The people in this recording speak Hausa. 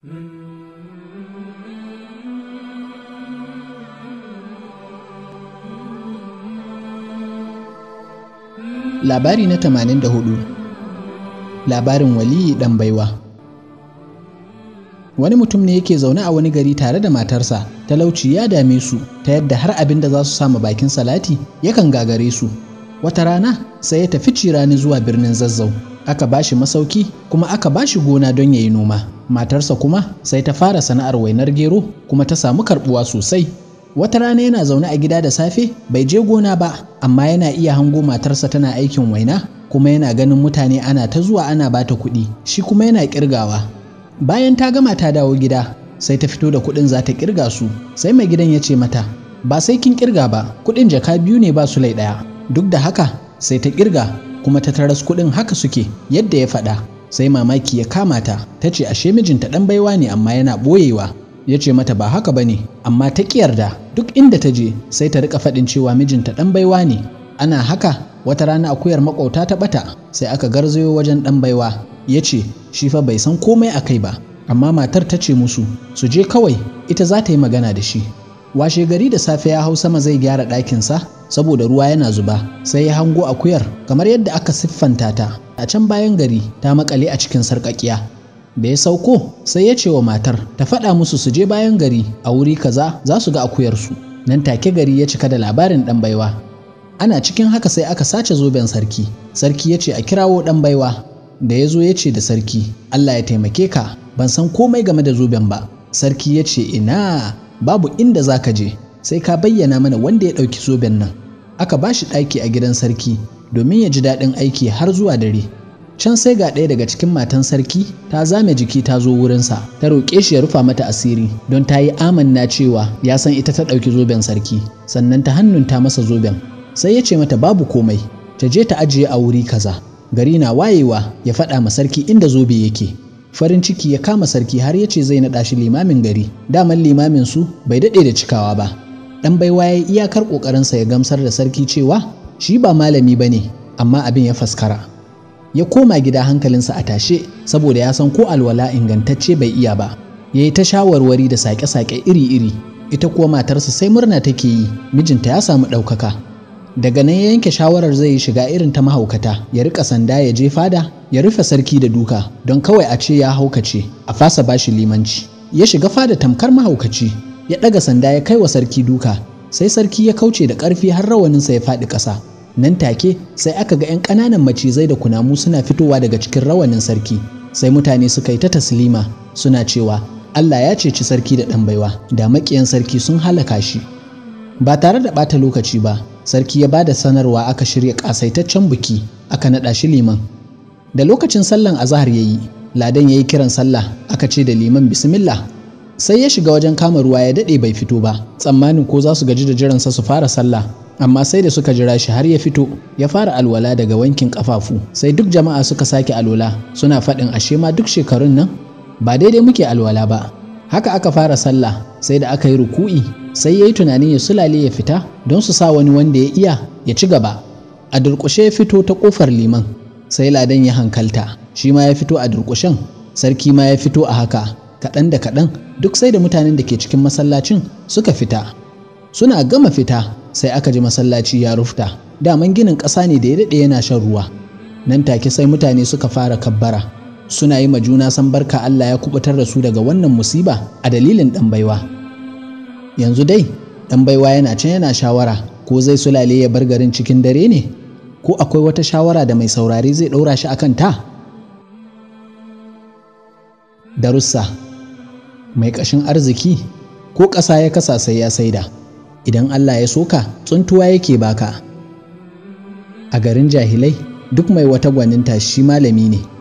Labari na 84 Labarin waliyi ɗan baiwa Wani mutum ne yake zaune a wani gari tare da matarsa, talauci ya dame su ta yadda har abin da za su sama bakin salati yakan gagare su. Wata rana sai ya tafi cirani zuwa birnin zazzau, aka ba shi masauki kuma aka ba shi gona don ya yi noma. Matarsa kuma sai ta fara sana'ar wainar gero kuma ta samu karɓuwa sosai. Wata rana yana zaune a gida da safe bai je gona ba, amma yana iya hango matarsa tana aikin waina kuma yana ganin mutane ana ta zuwa ana bata kuɗi, shi kuma yana ƙirgawa. Bayan ta gama ta dawo gida, sai ta fito da kuɗin za ta ƙirga su, sai mai gidan ya ce mata, ba sai kin ƙirga ba, kuɗin jaka biyu ne ba sulai ɗaya. Duk da haka sai ta ƙirga kuma ta taras kuɗin haka suke yadda ya faɗa. Sai mamaki ya kama ta, ta ce ashe mijinta ɗan baiwa ne amma yana ɓoyewa. ya ce mata ba haka ba ne amma ta yarda duk inda ta je sai ta rika faɗin cewa mijinta ɗan baiwa ne ana haka wata rana akuyar makwauta ta ɓata sai aka garzayo wajen ɗan baiwa ya ce shi fa bai san komai a kai ba amma matar ta ce musu su je kawai ita za ta yi magana da shi washe gari da safe ya hau sama zai gyara ɗakinsa saboda ruwa yana zuba sai ya hango akuyar kamar yadda aka siffanta ta a can bayan gari ta makale a cikin sarƙaƙiya da ya sauko sai ya ce wa matar ta faɗa musu su je bayan gari a wuri kaza za su ga akuyarsu nan take gari ya cika da labarin ɗan baiwa ana cikin haka sai aka sace zoben sarki sarki ya ce a kirawo ɗan baiwa da ya zo ya ce da sarki allah ya taimake ka ban san komai game da zoben ba sarki ya ce ina babu inda za ka je sai ka bayyana mana wanda ya ɗauki zoben nan aka ba shi ɗaki a gidan sarki domin ya ji daɗin aiki har zuwa dare can sai ga ɗaya daga cikin matan sarki ta zame jiki ta zo wurinsa ta roƙe shi ya rufa mata asiri don ta yi amanna cewa ya san ita ta ɗauki zoben sarki sannan ta hannunta masa zoben sai ya ce mata babu komai ta je ta ajiye a wuri kaza gari na wayewa ya faɗa ma sarki inda zobe yake farin ciki ya kama sarki har ya ce zai naɗa shi limamin gari daman limamin su bai daɗe da cikawa ba ɗan baiwa ya iyakar ƙoƙarinsa ya gamsar da sarki cewa shi ba malami ba ne amma abin ya faskara ya koma gida hankalinsa a tashe saboda ya san ko alwala ingantacce bai iya ba ya yi ta shawarwari da sake-sake iri-iri ita kuwa matarsa sai murna take yi mijinta ya samu ɗaukaka daga nan ya yanke shawarar zai yi shiga irin ta mahaukata ya rika sanda ya je fada ya rufe sarki da duka don kawai a ce ya haukace a fasa bashi limanci ya shiga fada tamkar mahaukaci ya ɗaga sanda ya kai wa sarki duka sai sarki ya kauce da ƙarfi har rawaninsa ya faɗi ƙasa nan take sai aka ga 'yan ƙananan macizai da kunamu suna fitowa daga cikin rawanin sarki sai mutane suka yi ta taslima suna cewa Allah ya ceci sarki da ɗan baiwa da maƙiyan sarki sun halaka shi ba tare da ɓata lokaci ba sarki ya ba da sanarwa aka shirya ƙasaitaccen biki aka naɗa shi liman da lokacin sallan azahar ya yi ladan ya yi kiran sallah aka ce da liman bismillah sai ya shiga wajen kama ruwa ya daɗe bai fito ba tsammanin ko za su gaji da jiransa su fara sallah amma sai da suka jira shi har ya fito ya fara alwala daga wankin kafafu sai duk jama'a suka sake alwala suna faɗin ashe ma duk shekarun nan ba daidai muke alwala ba haka aka fara sallah sai da aka yi ruku'i sai ya yi tunanin ya sulale ya fita don su sa wani wanda ya iya ya ci gaba a durƙushe ya fito ta ƙofar liman sai ladan ya hankalta shi ma ya fito a durƙushen sarki ma ya fito a haka kaɗan da kaɗan duk sai da mutanen da ke cikin masallacin suka fita suna gama fita sai aka ji masallaci ya rufta daman ginin ƙasa ne da ya daɗe yana shan ruwa nan take sai mutane suka fara kabbara suna yi ma juna san barka Allah ya kubutar da su daga wannan musiba a dalilin ɗan baiwa yanzu dai ɗan baiwa yana can yana shawara ko zai sulale ya bar garin cikin dare ne ko akwai wata shawara da mai saurare zai ɗaura shi akan ta darussa mai ƙashin arziki ko ƙasa ya kasa sai ya saida idan Allah ya soka tsuntuwa yake baka a garin jahilai duk mai wata gwaninta shi malami ne